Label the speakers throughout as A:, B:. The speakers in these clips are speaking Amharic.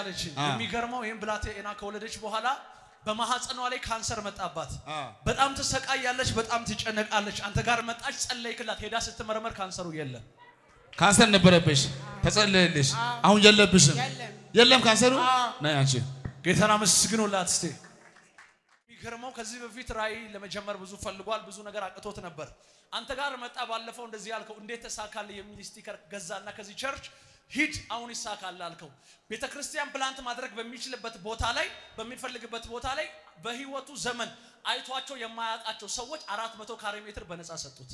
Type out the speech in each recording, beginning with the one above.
A: አለችኝ።
B: አ።
A: የሚገርመው ይህን ብላቴና ከወለደች በኋላ በማህፀኗ ላይ ካንሰር መጣባት።
B: አ።
A: በጣም ትሰቃያለች፣ በጣም ትጨነቃለች። አንተ ጋር መጣች፣ ጸለይክላት። ሄዳ ስትመረመር ካንሰሩ የለም።
B: ካንሰር ነበረብሽ፣ ተጸለየልሽ። አሁን የለብሽም።
C: የለም።
B: የለም ካንሰሩ። ነይ አንቺ
A: ጌታን አመስግኑላት እስቲ። የሚገርመው ከዚህ በፊት ራእይ ለመጀመር ብዙ ፈልጓል፣ ብዙ ነገር አቅቶት ነበር። አንተ ጋር መጣ። ባለፈው እንደዚህ ያልከው እንዴት ተሳካል የሚል ስቲከር ገዛና ከዚህ ቸርች ሂድ አሁን ይሳካል አልከው። ቤተ ክርስቲያን ፕላንት ማድረግ በሚችልበት ቦታ ላይ በሚፈልግበት ቦታ ላይ በህይወቱ ዘመን አይቷቸው የማያውቃቸው ሰዎች አራት መቶ ካሬ ሜትር በነፃ ሰጡት።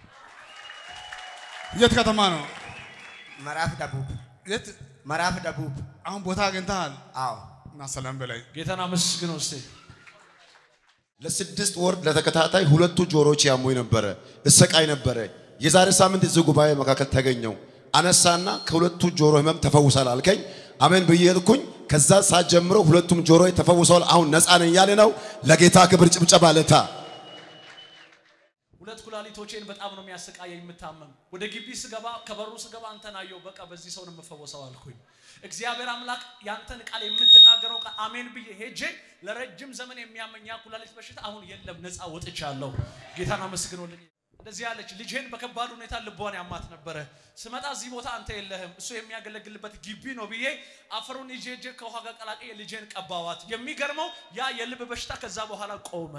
B: የት ከተማ ነው?
D: ምዕራፍ ደቡብ
B: የት
D: ምዕራፍ ደቡብ
B: አሁን ቦታ አግኝተሃል?
D: አዎ
B: እና ሰላም በላይ
A: ጌታን አመስግነው እስቲ።
E: ለስድስት ወር ለተከታታይ ሁለቱ ጆሮች ያሙኝ ነበረ፣ እሰቃይ ነበረ። የዛሬ ሳምንት እዚህ ጉባኤ መካከል ተገኘው። አነሳና ከሁለቱ ጆሮ ህመም ተፈውሳል አልከኝ። አሜን ብዬ ሄድኩኝ። ከዛ ሰዓት ጀምሮ ሁለቱም ጆሮ ተፈውሰዋል። አሁን ነፃ ነኝ እያለ ነው። ለጌታ ክብር ጭብጨባ ለታ
A: ሁለት ኩላሊቶቼን በጣም ነው የሚያሰቃየኝ የምታመም። ወደ ግቢ ስገባ ከበሩ ስገባ አንተን አየሁ። በቃ በዚህ ሰው ነው የምፈወሰው አልኩኝ። እግዚአብሔር አምላክ ያንተን ቃል የምትናገረው ቃል አሜን ብዬ ሄጄ ለረጅም ዘመን የሚያመኝ ያ ኩላሊት በሽታ አሁን የለም፣ ነፃ ወጥቻለሁ። ጌታን አመስግኖልኝ። እንደዚህ ያለች ልጄን በከባድ ሁኔታ ልቧን ያማት ነበረ። ስመጣ እዚህ ቦታ አንተ የለህም፣ እሱ የሚያገለግልበት ግቢ ነው ብዬ አፈሩን ይዤ ሄጄ ከውሃ ጋር ቀላቅዬ ልጄን ቀባዋት። የሚገርመው ያ የልብ በሽታ ከዛ በኋላ ቆመ።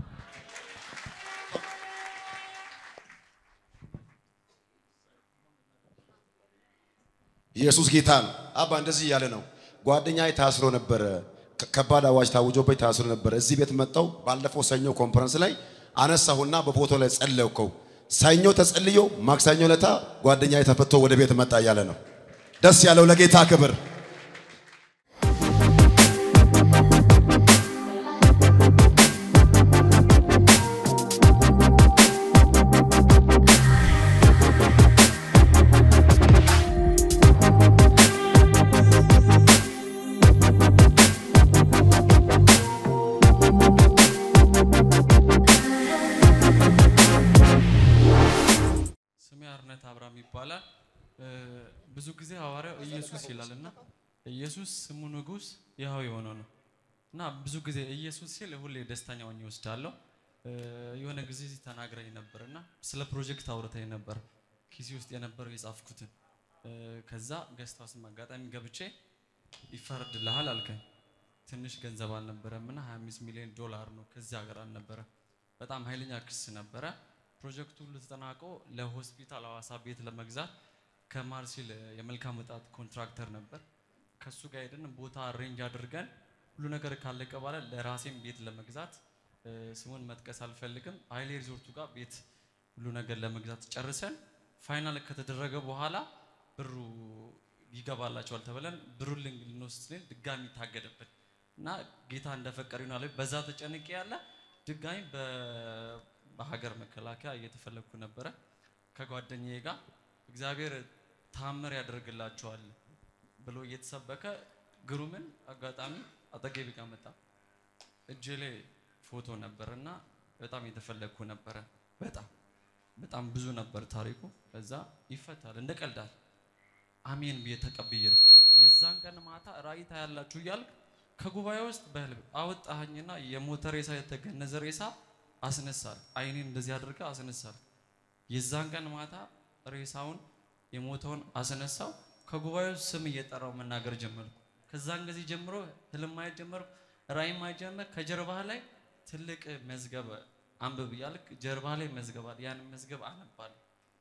E: ኢየሱስ ጌታ ነው። አባ እንደዚህ እያለ ነው። ጓደኛዬ ታስሮ ነበረ። ከ- ከባድ አዋጅ ታውጆበት ታስሮ ነበረ። እዚህ ቤት መጣው። ባለፈው ሰኞ ኮንፈረንስ ላይ አነሳሁና በፎቶ ላይ ጸለይከው። ሰኞ ተጸልዮ ማክሰኞ ለታ ጓደኛዬ ተፈቶ ወደ ቤት መጣ እያለ ነው። ደስ ያለው ለጌታ ክብር።
F: ስሜ አርነት አብርሃም ይባላል። እ፣ ብዙ ጊዜ ሐዋርያው ኢየሱስ ይላል እና ኢየሱስ ስሙ ንጉሥ ይኸው የሆነው ነው እና ብዙ ጊዜ ኢየሱስ ሲል ሁሌ ደስተኛ ሆኜ እወስዳለሁ። እ፣ የሆነ ጊዜ እዚህ ተናግረኝ ነበር እና ስለ ፕሮጀክት አውርተኝ ነበር ኪሴ ውስጥ የነበረው የጻፍኩትን እ፣ ከዛ ገስት ሃውስም አጋጣሚ ገብቼ ይፈረድልሃል አልከኝ። ትንሽ ገንዘብ አልነበረም እና 25 ሚሊዮን ዶላር ነው ከዚህ ሀገር አልነበረም። በጣም ኃይለኛ ክስ ነበረ። ፕሮጀክቱ ሁሉ ተጠናቆ ለሆስፒታል ሐዋሳ ቤት ለመግዛት ከማርሲል የመልካም ወጣት ኮንትራክተር ነበር። ከሱ ጋር ሄደን ቦታ አሬንጅ አድርገን ሁሉ ነገር ካለቀ በኋላ ለራሴም ቤት ለመግዛት እ፣ ስሙን መጥቀስ አልፈልግም ኃይሌ ሪዞርቱ ጋር ቤት ሁሉ ነገር ለመግዛት ጨርሰን ፋይናል ከተደረገ በኋላ ብሩ ይገባላቸዋል ተብለን ብሩን ልን- ልንወስድ ስንል ድጋሚ ታገደብን እና ጌታ እንደፈቀደ ይሆናል በዛ ተጨንቄ ያለ ድጋሚ በ- በሀገር መከላከያ እየተፈለግኩ ነበረ ከጓደኛዬ ጋር እግዚአብሔር ታምር ያደርግላቸዋል ብሎ እየተሰበከ ግሩምን አጋጣሚ አጠገቤ ጋር መጣ። እጄ ላይ ፎቶ ነበር እና በጣም የተፈለግኩ ነበረ። በጣም በጣም ብዙ ነበር ታሪኩ። ከዛ ይፈታል እንደ ቀልዳል አሜን ብዬ ተቀብዬ ነው። የዛን ቀን ማታ ራእይ ታያላችሁ እያልክ ከጉባኤ ውስጥ በህልም አወጣኸኝና የሞተ ሬሳ የተገነዘ ሬሳ አስነሳል። አይኔን እንደዚህ አድርገ አስነሳል። የዛን ቀን ማታ ሬሳውን የሞተውን አስነሳው። ከጉባኤው ስም እየጠራው መናገር ጀመርኩ። ከዛን ጊዜ ጀምሮ ህልም ማየት ጀመርኩ፣ ራእይ ማየት ጀመር። ከጀርባህ ላይ ትልቅ መዝገብ አንብብ እያልክ ጀርባ ላይ መዝገብ አለ። ያን መዝገብ አነባለሁ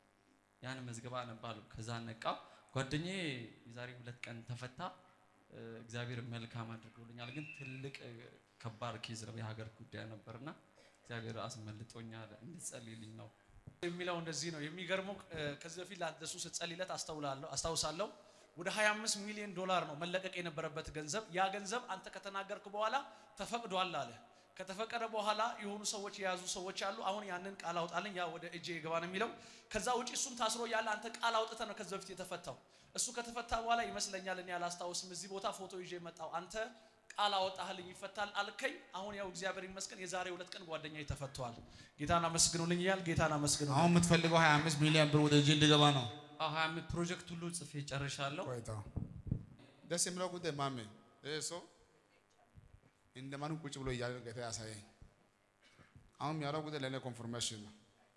F: ያን መዝገብ አነባለሁ። ከዛ ነቃው። ጓደኛዬ የዛሬ ሁለት ቀን ተፈታ። እ፣ እግዚአብሔር መልካም አድርጎልኛል። ግን ትልቅ እ፣ ከባድ ኬዝ ነው፣ የሀገር ጉዳይ ነበርና እግዚአብሔር አስመልጦኛል። እንድጸልይልኝ ነው።
A: የሚለው እንደዚህ ነው። የሚገርመው እ፣ ከዚህ በፊት ለሱ ስትጸልይለት አስተውላለሁ አስታውሳለሁ። ወደ 25 ሚሊዮን ዶላር ነው መለቀቅ የነበረበት ገንዘብ። ያ ገንዘብ አንተ ከተናገርክ በኋላ ተፈቅዷል አለ። ከተፈቀደ በኋላ የሆኑ ሰዎች የያዙ ሰዎች አሉ። አሁን ያንን ቃል አውጣልኝ፣ ያ ወደ እጄ ይገባ ነው የሚለው። ከዛ ውጪ እሱም ታስሮ ያለ አንተ ቃል አውጥተህ ነው ከዚህ በፊት የተፈታው። እሱ ከተፈታ በኋላ ይመስለኛል እኔ አላስታውስም፣ እዚህ ቦታ ፎቶ ይዤ መጣው። አንተ ቃል አወጣህልኝ ይፈታል አልከኝ። አሁን ያው እግዚአብሔር ይመስገን የዛሬ ሁለት ቀን ጓደኛዬ ተፈቷል። ጌታን አመስግኑልኝ እያል ጌታን አመስግኑ።
B: አሁን የምትፈልገው 25 ሚሊዮን ብር ወደ እጅ እንዲገባ ነው።
F: አዎ ሀያ አምስት ፕሮጀክት ሁሉ ጽፌ ጨርሻለሁ።
B: ቆይታ ደስ የሚለው ጉዳይ ማሜ ይህ ሰው እንደማንም ቁጭ ብሎ እያለ ጌታ ያሳየኝ። አሁን የሚያወራው ጉዳይ ለእኔ ኮንፎርሜሽን ነው።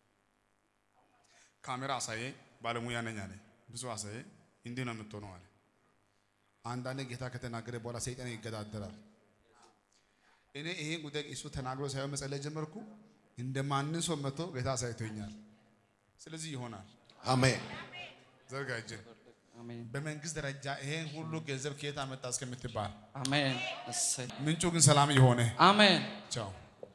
B: ካሜራ አሳየኝ፣ ባለሙያ ነኝ አለ። ብዙ አሳየኝ፣ እንዲህ ነው የምትሆነው አለ። አንዳንድ ጌታ ከተናገረ በኋላ ሰይጣን ይገዳደራል። እኔ ይሄን ጉዳይ እሱ ተናግሮ ሳይሆን መጸለይ ጀመርኩ። እንደ ማንም ሰው መጥቶ ጌታ አሳይቶኛል። ስለዚህ ይሆናል።
E: አሜን።
B: ዘርጋ እጅን።
F: አሜን
B: በመንግስት ደረጃ ይሄን ሁሉ ገንዘብ ከየት አመጣ እስከምትባል
F: አሜን እሰይ
B: ምንጩ ግን ሰላም የሆነ
F: አሜን
B: ቻው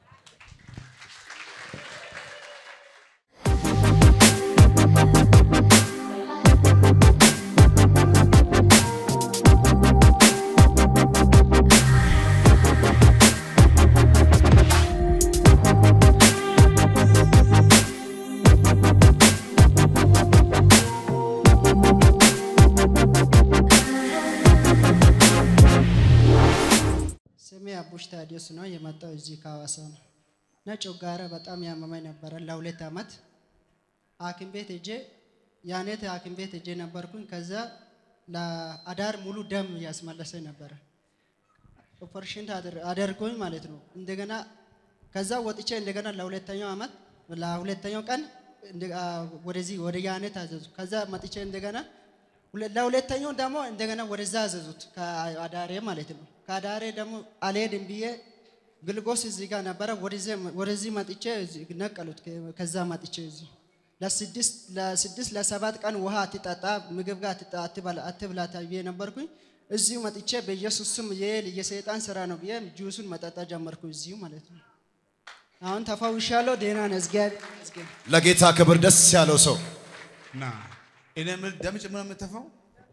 C: ስሜ አቡሽ ታዲዮስ ነው። የመጣው እዚህ ከሐዋሳ ነው እና ጮጋራ በጣም ያመመኝ ነበረ ለሁለት ዓመት ሐኪም ቤት ሄጄ ያኔት ሐኪም ቤት ሄጄ ነበርኩኝ። ከዛ ለአዳር ሙሉ ደም ያስመለሰኝ ነበረ። ኦፐሬሽን ታደር- አደርጎኝ ማለት ነው። እንደገና ከዛ ወጥቼ እንደገና ለሁለተኛው ዓመት ለሁለተኛው ቀን እንደ- አ፣ ወደዚህ ወደ ያኔት አዘዙ። ከዛ መጥቼ እንደገና ሁለ- ለሁለተኛው ደግሞ እንደገና ወደዛ አዘዙት ከአዳሬ ማለት ነው። ከአዳሬ ደግሞ አልሄድም ብዬ ግልጎስ እዚህ ጋር ነበረ። ወደዚህ- ወደዚህ መጥቼ እዚህ ነቀሉት። ከ- ከዛ መጥቼ እዚህ ለስድስት ለስድስት ለሰባት ቀን ውሃ አትጠጣ፣ ምግብ ጋር አትጠ- አትበላ- አትብላ ተብዬ ነበርኩኝ። እዚሁ መጥቼ በኢየሱስ ስም የል የሰይጣን ስራ ነው ብዬ ጁሱን መጠጣ ጀመርኩ እዚሁ ማለት ነው። አሁን ተፈውሻለሁ። ደህና ነኝ። እግዚአብሔር ይመስገን።
E: ለጌታ ክብር ደስ ያለው ሰው
B: ና እኔ የምልህ ደም ጭምር ነው የምትተፋው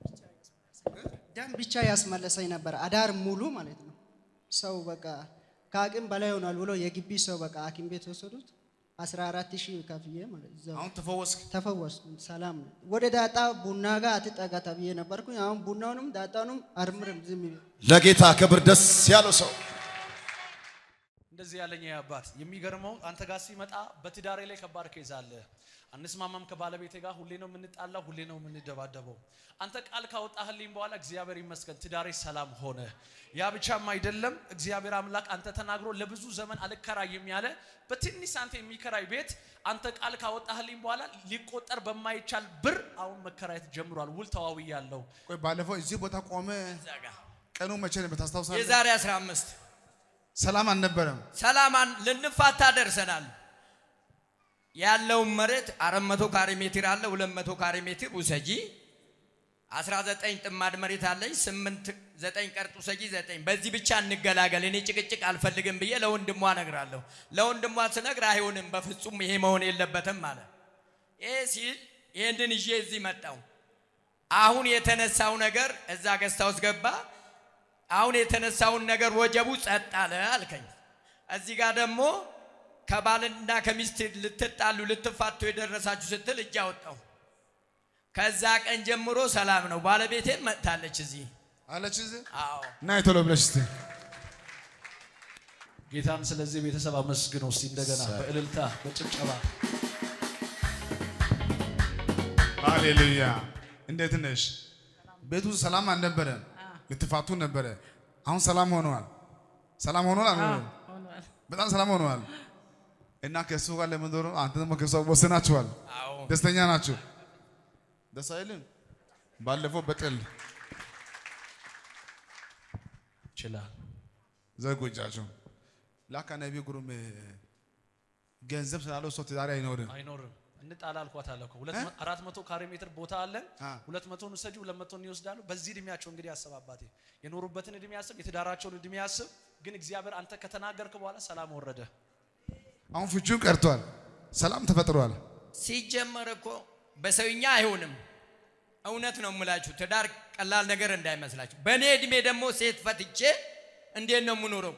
C: ደም ብቻ ያስመለሰኝ ነበር አዳር ሙሉ ማለት ነው። ሰው በቃ ከአቅም በላይ ሆኗል ብሎ የግቢ ሰው በቃ ሐኪም ቤት ወሰዱት። 14 ሺህ ከፍዬ ማለት እዛው
B: አሁን ተፈወስክ
C: ተፈወስኩ። ሰላም ነው። ወደ ዳጣ ቡና ጋር አትጠጋ ተብዬ ነበርኩኝ። አሁን ቡናውንም ዳጣውንም አርምርም ዝም ብዬ
E: ለጌታ ክብር ደስ ያለው ሰው
A: እንደዚህ ያለኝ ይሄ አባት የሚገርመው አንተ ጋር ሲመጣ በትዳሬ ላይ ከባድ ኬዝ አለ። አንስማማም ከባለቤቴ ጋር ሁሌ ነው የምንጣላው፣ ሁሌ ነው የምንደባደበው። አንተ ቃል ካወጣህልኝ በኋላ እግዚአብሔር ይመስገን ትዳሬ ሰላም ሆነ። ያ ብቻም አይደለም እግዚአብሔር አምላክ አንተ ተናግሮ ለብዙ ዘመን አልከራይም ያለ በትንሽ ሳንቲም የሚከራይ ቤት አንተ ቃል ካወጣህልኝ በኋላ ሊቆጠር በማይቻል ብር አሁን መከራየት ጀምሯል። ውል ተዋዊ ያለው
B: ቆይ ባለፈው እዚህ ቦታ ቆመ ቀኑ መቼ ነበር ታስታውሳለህ
G: የዛሬ 15
B: ሰላም አልነበረም
G: ሰላማን ልንፋታ ደርሰናል። ያለውን መሬት 400 ካሬ ሜትር አለ። 200 ካሬ ሜትር ውሰጂ። 19 ጥማድ መሬት አለኝ። 8 9 ቀርጥ ውሰጂ 9 በዚህ ብቻ እንገላገል። እኔ ጭቅጭቅ አልፈልግም ብዬ ለወንድሟ እነግራለሁ። ለወንድሟ ስነግር አይሆንም፣ በፍጹም ይሄ መሆን የለበትም አለ። ይሄ ሲል ይህንን ይዤ እዚህ መጣው። አሁን የተነሳው ነገር እዛ ገዝታ ውስጥ ገባ። አሁን የተነሳውን ነገር ወጀቡ ጸጥ አለ አልከኝ። እዚህ ጋር ደግሞ ከባልና ከሚስት ልትጣሉ ልትፋቱ የደረሳችሁ ስትል እጅ አወጣው። ከዛ ቀን ጀምሮ ሰላም ነው። ባለቤቴን መጥታለች እዚህ።
B: አለች እዚህ
G: አዎ
B: እና ቶሎ ብለሽ እስቲ
A: ጌታን ስለዚህ ቤተሰብ አመስግነው እስቲ እንደገና በእልልታ በጭብጨባ
B: ሃሌሉያ እንዴት ነሽ ቤቱ ሰላም አልነበረም ልትፋቱ ነበረ አሁን ሰላም ሆነዋል ሰላም ሆኗል አልሆነም በጣም ሰላም ሆነዋል እና ከእሱ ጋር ለመኖር አንተ ደግሞ ከእሱ ጋር ወስናችኋል
G: አዎ
B: ደስተኛ ናችሁ ደስ አይልም ባለፈው በጥል
A: ይችላል።
B: ዘጉ እጃቸው ላካ ነቢ ጉሩም ገንዘብ ስላለው ሰው ትዳር አይኖርም
A: አይኖርም እንጣላ አልኳት አለ እኮ ሁለት መ- አራት መቶ ካሬ ሜትር ቦታ አለን።
B: አ።
A: ሁለት መቶን ውሰጂ፣ ሁለት መቶን ይወስዳሉ። በዚህ እድሜያቸው እንግዲህ ያስብ አባቴ የኖሩበትን እድሜ ያስብ፣ የትዳራቸውን እድሜ ያስብ። ግን እግዚአብሔር አንተ ከተናገርክ በኋላ ሰላም ወረደ።
B: አሁን ፍቺው ቀርቷል ሰላም ተፈጥሯል
G: ሲጀመር እኮ በሰውኛ አይሆንም። እውነት ነው የምላችሁ፣ ትዳር ቀላል ነገር እንዳይመስላችሁ። በእኔ እድሜ ደግሞ ሴት ፈትቼ እንዴት ነው የምኖረው?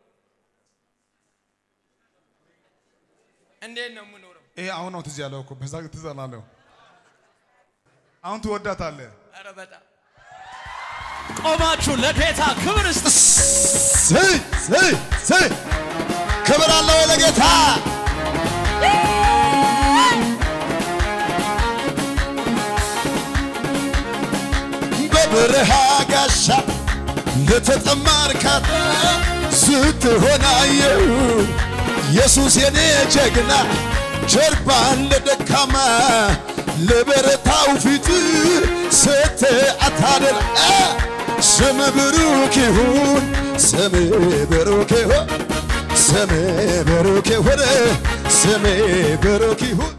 G: እንዴት ነው የምኖረው?
B: ይሄ አሁን ነው ትዝ ያለው እኮ በዛ ትዝ አላለሁ አሁን ትወዳታለህ
G: ኧረ በጣም
A: ቆማችሁ ለጌታ ክብር እስቲ
E: ስይ ስይ ስይ ክብር አለው ወይ ለጌታ በበረሃ ጋሻ ለተጠማ እርካታ ስትሆን አየሁ ኢየሱስ የኔ ጀግና ጀርባን ለደካማ ለበረታው ፊት ሰተ አታደር ስም ብሩክ ይሁን ስም ብሩክ ይሁን ስም ብሩክ ይሁን ስም ብሩክ ይሁን